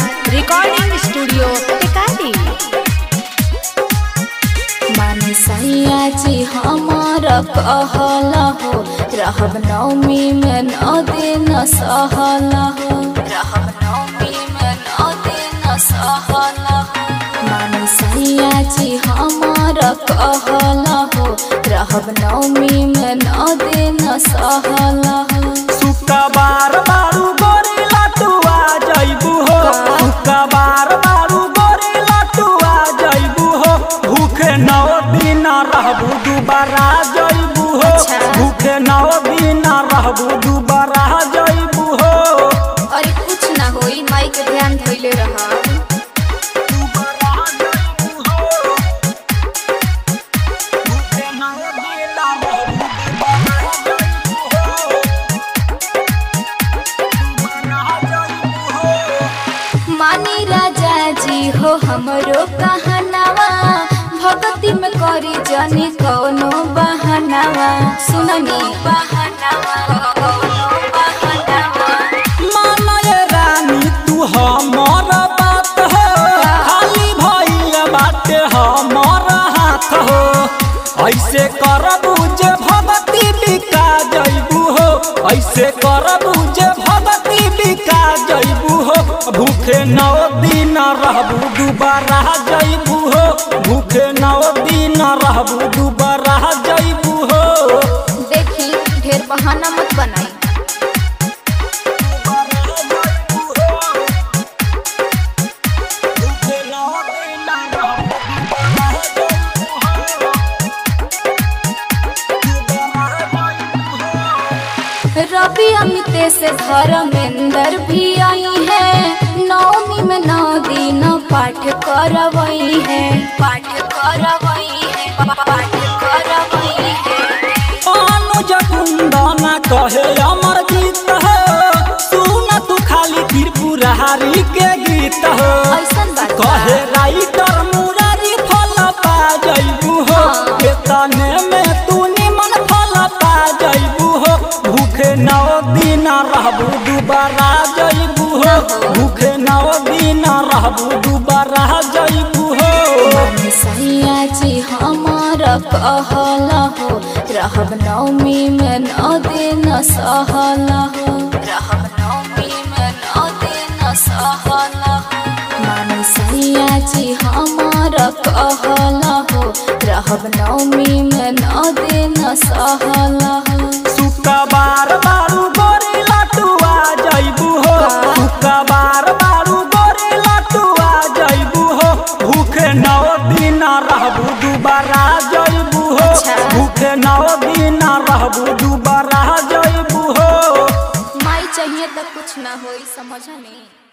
Recording studio Tikari माने सैया जी हमार कहल हो रहब नवमी में नौ दिन सहल हो रहब नवमी में नौ दिन सहल हो माने सैया जी हमार कहल हो रहब नवमी में नौ दिन सहल हो शुक्रवार बारू गोरी लटुआ जैबू हो शुक्रवार बारू गोरी लटुआ जैबू हो भूखे नौ दिन रहबू दुबारा जैबू हो अच्छा। भूखे नौ दिन रहबू दुबारा जैबू हो अरे कुछ ना होई माई के ध्यान धइले रहा दुबारा जैबू हो भूखे नौ दिन रहबू दुबारा जैबू हो दुबारा जैबू हो मानी राजा जी हो हमरो कहनावा भक्ति में करी जनी कौनो बहनावा सुननी बहनावा कौनो बहनावा मानय रानी तू हमर बात हो खाली भइल बाटे हमर हाथ हो ऐसे करबू जे भगती बिका जैबू हो ऐसे करबू जे भगती बिका जैबू हो भूखे नौ दिन रहबू दुबारा जैबू हो भूखे नौ दिन रहबू दुबारा जैबू हो देखी ढेर बहाना मत बनाई रवि अमित से धर्मेंद्र भी आई है नवमी में नौ दिन पाठ करवई है पाठ करवई है पाठ करवई है अनुज कुंदना कहे अमर गीत हो सुन तू खाली त्रिपुरारी के गीत हो ऐसन बात बा। कहे राइटर मुरारी फल पा जैबू हो हाँ। केतने में तू निमन फल पा जैबू हो भूखे नौ दिन रहबू दुबारा जैबू हो भूखे नौ दिन रहबू दुबारा जैबू हो माने सैया जी हमार कहल हो रहब नवमी में नौ दिन सहल हो रहब नवमी में नौ दिन सहल हो माने सैया जी हमार कहल हो रहब नवमी में नौ दिन सहल हो शुक्रवार बारू गोरी लटुआ जैबू हो शुक्रवार बारू गोरी लटुआ जैबू हो भूखे नौ दिन रहबू दुबारा जैबू हो अच्छा। भूखे नौ दिन रहबू दुबारा जैबू हो माई चाहिए तो कुछ ना होई समझ नहीं